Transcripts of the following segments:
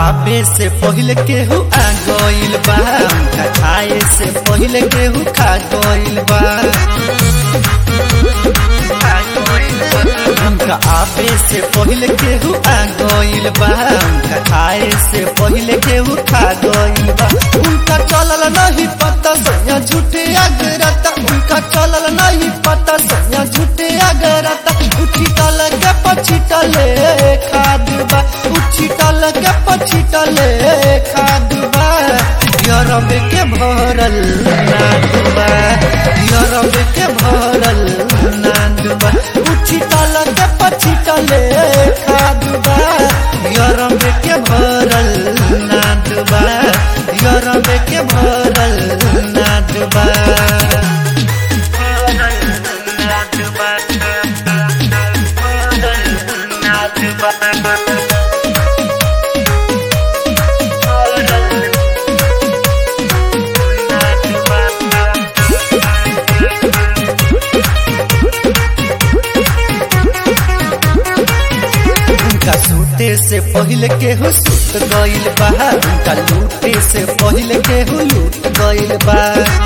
आबे से पहले केहू आ गइल बा उनका खाए से पहले केहू खा गइल बा उनका आबे से पहले केहू आ गइल बा उनका खाए से पहले केहू खा गइल बा उनका चलल नहीं पता सैया झूठे अगरता उनका चलल नहीं पता सैया झूठे अगरता उठी तल के पछी टले खादबा उठी तल के पछी टले खादबा यरब के भरल नादबा यरब के भरल नादबा उठी तल के पछी टले खादबा यरब के भरल नादबा यरब के भरल नादबा उनका सूते से पहले केहू सुत गइल बा उनका लूटे से पहले केहू लूट गइल बा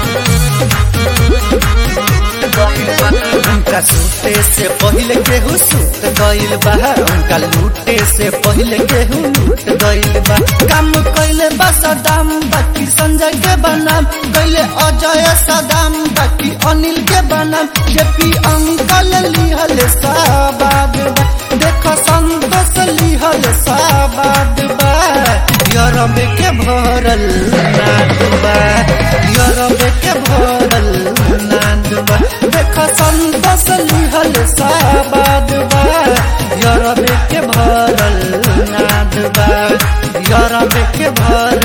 उनका सूते से पहले केहू सुत गइल बा उनका लूटे से पहले केहू लूट गइल बा काम कइले बा सदाम बाकी संजय के बनाम कइले अजय सदाम बाकी अनिल के बनाम जेपी अंकल लिहल साबाद बा देखो संतोष लिहल साबाद बा यरब के भरल नाद बा यरब के भरल नाद बा देखो संतोष लिहल साबाद बा यरब के भरल नाद बा यरब के भरल